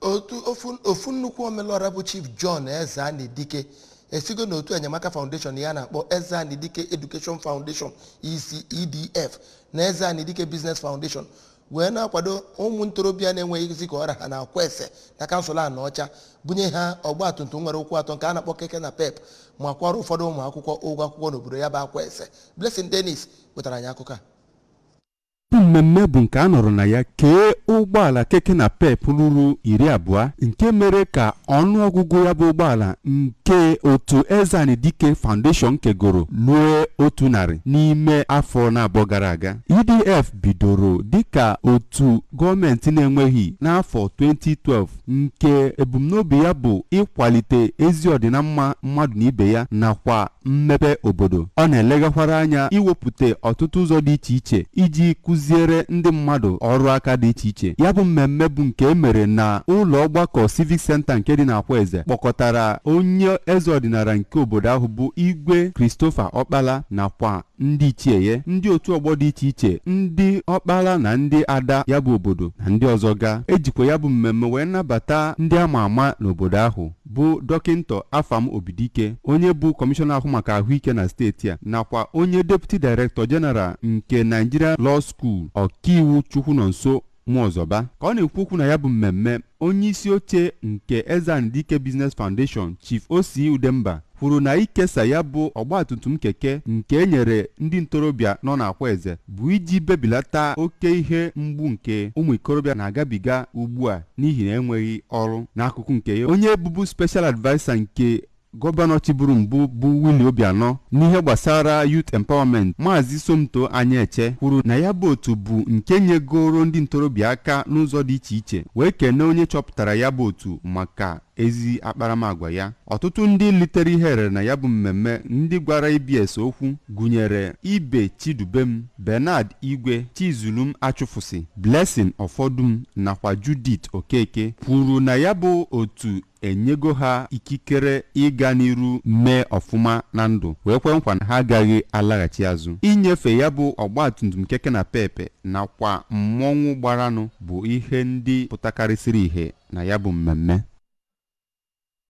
otu ofu ofu nnukwu omelọra bụ chief john ezanidike esigo n'otu enyemaka foundation ya na-akpọ ezanidike education foundation ec edf na ezanidike business foundation wee na-akwado ụmụ ntorobịa na-enweghịzi ka ọra ha na-akwa ese na kansụl a na ọcha bunye ha ọgba tum tum nwere ụkwụ atọ nke a na-akpọ keke na pep ma kwara ụfọdụ ụmụ akwụkwọ ụgwọ akwụkwọ n'obodo ya bụ akwa ese blessing dennis wetara anyị akụkọ a bụ mmemme bụ nke a nọrọ na ya kee ụgbọala keke na pep ruru iri abụọ nke mere ka ọnụọgụgụ ya bụ ụgbọala nke otu Ezanidike Foundation kegoro ruo otu narị n'ime afọ na-abụọ gara aga edf bidoro dịka otu gọọmenti na-enweghị n'afọ 2012 nke ebumnobi ya bụ ịkwalite ezi ọdịnamma mmadụ na ibe ya nakwa mmepe obodo ọ na-elegakwara anya iwepụta ọtụtụ ụzọ dị iche iche iji kụziere ndị mmadụ ọrụ aka dị iche iche ya bụ mmemme bụ nke e mere na ụlọ ọgbakọ civic center nke dị n'Akwa Eze kpọkọtara onye eze ọdịnala nke obodo ahụ bụ igwe Christopher Ọkpala nakwa ndị ichie ya ndị otu ọgbọ dị iche iche ndị ọkpala na ndị ada ya bụ obodo na ndị ọzọ ga ejikwa ya bụ mmemme wee nabata ndị ama ama n'obodo ahụ bụ dọkịnta afam obidike onye bụ kọmishọna ahụ maka ahụike na steeti a nakwa onye deputi director general nke Nigeria Law School ọkaiwu Chukwunonso Nwaọzọba ka ọ na-ekwu okwu na ya bụ mmemme onye isi oche nke Ezanidike Business Foundation Chief Osi Udemba kwuru na ikesa ya bụ ọgbatumtum keke nke e nyere ndị ntorobịa nọ n'Akwa Eze bụ iji bebilata oke ihe mgbu nke ụmụ ikorobịa na-agabiga ugbu a n'ihi na enweghị ọrụ n'akụkụ nke ya onye bụbu special adviser nke gọvanọ chiburu mbụ bụ Willie Obianọ n'ihe gbasara youth empowerment maazị Somto Anyaeche kwuru na ya bụ otu bụ nke nyegoro ndị ntorobịa aka n'ụzọ dị iche iche wee kene onye chọpụtara ya bụ otu maka ezi akparamagwa ya ọtụtụ ndị litere ihe erere na ya bụ mmemme ndị gwara EBS okwu gụnyere ibe chidubem Bernard Igwe Chizulum Achụfụsị Blessing Ọfọdụm nakwa Judith Okeke kwuru na ya bụ otu enyego ha ikikere ịga n'iru mee ọfụma na ndụ wee kwe nkwa na ha agaghị alaghachi azụ inyefe ya bụ ọgbatumtum keke na pepe nakwa mmọnwụ gbaranụ bụ ihe ndị pụtakarịsịrị ihe na ya bụ mmemme